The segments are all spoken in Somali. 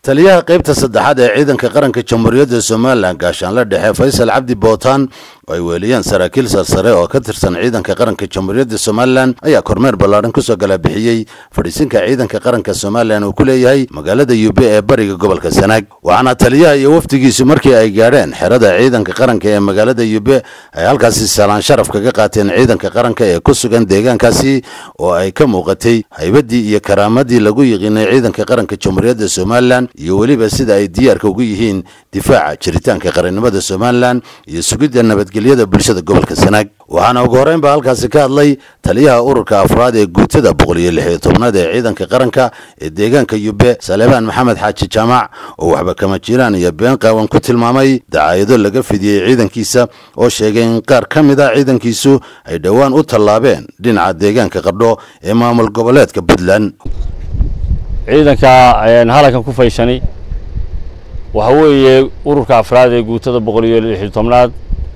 taliyaha qaybta saddexaad ee ciidanka qaranka jamhuuriyadda somalilan gaashaanle dhexe faysal cabdi bootaan oo ay weeliyeen saraakiil sarsare oo ka tirsan ciidanka qaranka jamhuuriyadda somalilan ayaa kormeer ballaadhan kusoo gala bixiyey fadhiisinka ciidanka qaranka somalilan uu ku leeyahay magaalada yube ee bariga gobolka sanaag waxaana taliyaha iyo wafdigiisu markii ay gaadheen xerada ciidanka qaranka ee magaalada yube ay halkaasi salaan sharaf kaga qaateen ciidanka qaranka ee ku sugan deegaankaasi oo ay ka muuqatay haybadii iyo karaamadii lagu yiqiinay ciidanka qaranka jamhuuriyadda somalilan iyo weliba sida ay diyaarka ugu yihiin difaaca jiritaanka qarannimada somalilan iyo sugidda nabadgelyada bulshada gobolka sanaag waxaana ugu horreyn baa halkaasi ka hadlay taliyaha ururka afraad ee guutada boqol iyo lix iyo tobnaad ee ciidanka qaranka ee deegaanka yube saleebaan maxamed xaaji jaamac oo waxba kama jiraan iyo been qaawan ku tilmaamay dacaayado laga fidiyey ciidankiisa oo sheegay in qaar ka mid a ciidankiisu ay dhowaan u tallaabeen dhinaca deegaanka qardho ee maamul goboleedka puntland ciidanka halankan ku faysani waxa weeye ururka afraad ee guutada boqol iyo lix iyo tobnaad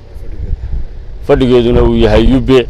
fadhigeeduna uu yahay yube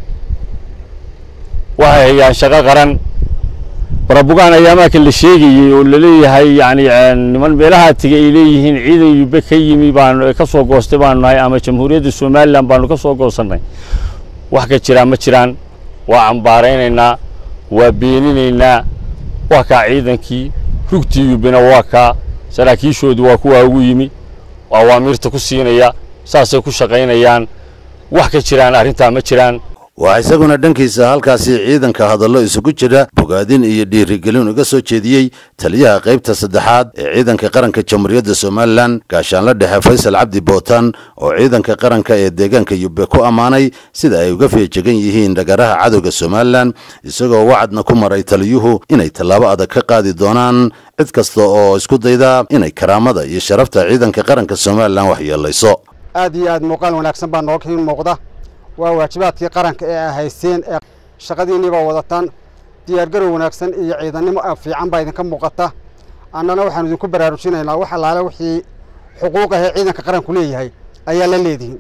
waxay hayaan shaqo qaran barabugaan ayaamaaka la sheegayey oo laleeyahay yani niman meelahaa tegay ay leeyihiin ciidan yube ka yimi baanu ka soo goostay baanu nahay ama jamhuuriyadda somalilan baanu ka soo goosannay wax ka jiraan ma jiraan waa cambaaraynaynaa waa beeninaynaa waa kaa ciidankii rugtii yubena waa kaa saraakiishoodu waa kuwaa ugu yimi awaamiirta ku siinaya saasay ku shaqaynayaan wax ka jiraan arrintaa ma jiraan waxaa isaguna dhankiisa halkaasi ciidanka hadallo isugu jira bogaadin iyo dhiirigelin uga soo jeediyey taliyaha qaybta saddexaad ee ciidanka qaranka jamhuuriyadda somalilan gaashaanle dhexe faysal cabdi bootaan oo ciidanka qaranka ee deegaanka yube ku ammaanay sida ay uga feejegan yihiin dhagaraha cadowga somalilan isagoo wacadna ku maray taliyuhu inay tallaabo adag ka qaadi doonaan cid kasta oo isku dayda inay karaamada iyo sharafta ciidanka qaranka somalilan waxyeelayso aad iyo aad muuqaal wanaagsan baa nooga muuqda waa waajibaadkii qaranka ee a haysteen ee shaqadiinniibaa wadataan diyaargarow wanaagsan iyo ciidannimo fiican baa idinka muuqata annana waxaanu idinku baraarujinaynaa wax allaale wixii xuquuq ahee ciidanka qaranku leeyahay ayaa la leedihin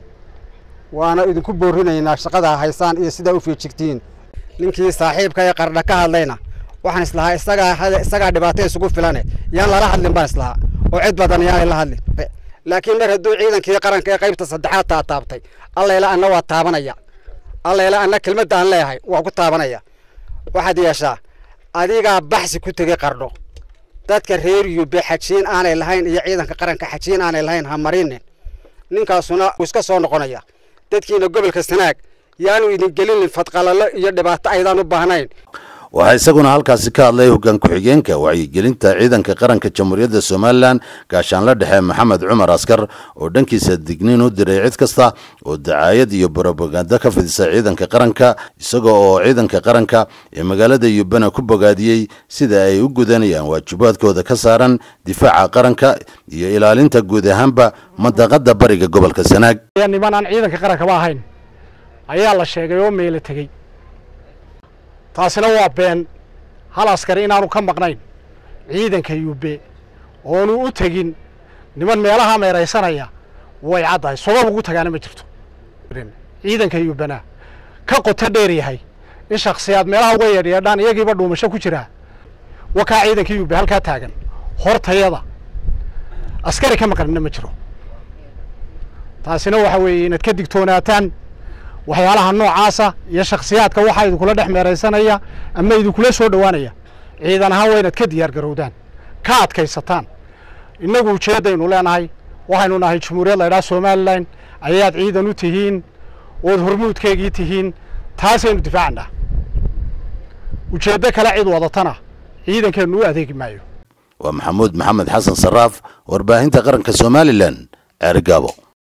waana idinku boorinaynaa shaqadaa haysaan iyo sidaa u feejigtihiin ninkii saaxiibka ee qardha ka hadlayna waxaan islahaa isagaa isagaa dhibaato isugu filane yaan lala hadlin baan islahaa oo cid badan yaanay la hadlin laakiin mar hadduu ciidankii qaranka ee qaybta saddexaad taa taabtay allayla anna waa taabanaya allayla anna kelmadda aan leeyahay waa ku taabanaya waxaad yeeshaa adigaa baxsi ku tegey qardho dadka reer yube xajiin aanay lahayn iyo ciidanka qaranka xajiin aanay lahayn ha marinin ninkaasuna wuu iska soo noqonaya dadkiina gobolka sanaag yaanu idin gelinin fadqalallo iyo dhibaato aydaan u baahnayn waxaa isaguna halkaasi ka hadlay hoggaan ku-xigeenka wacyigelinta ciidanka qaranka jamhuuriyadda somalilan gaashaanle dhexe maxamed cumar askar oo dhankiisa digniin u diray cid kasta oo dacaayad iyo brobaganda ka fidisa ciidanka qaranka isaga oo ciidanka qaranka ee magaalada yubena ku bogaadiyey sida ay u gudanayaan waajibaadkooda ka saaran difaaca qaranka iyo ilaalinta guud ahaanba mandaqada bariga gobolka sanaag niman aan ciidanka qarankaba ahayn ayaa la sheegay oo meelo tegey taasina waa been hal askari inaanu ka maqnayn ciidanka yube oonu u tegin niman meelaha meeraysanaya way caddahay sabab ugu tagaana ma jirto ciidanka yubena ka qoto dheer yahay in shaksiyaad meelaha uga yeedhyeedhaan iyagiiba dhuumasho ku jiraa wakaa ciidanka yube halkaa taagan hortayada askari ka maqnina ma jiro taasina waxa weeye inaad ka digtoonaataan waxyaalaha noocaasa iyo shaksiyaadka waxaa idinkula dhex meeraysanaya ama idinkula soo dhowaanaya ciidan ahaan waa inaad ka diyaar garowdaan ka adkaysataan innagu ujeeddaynu leenahay waxaynu nahay jamhuuriyad laydhaha somalilan ayaad ciidan u tihiin ood hormuudkeegii tihiin taasaynu difaacannaa ujeeddo kale cid wadatana ciidankeennu u adeegi maayo waa maxamuud maxamed xasan saraaf warbaahinta qaranka somalilan ceerigaabo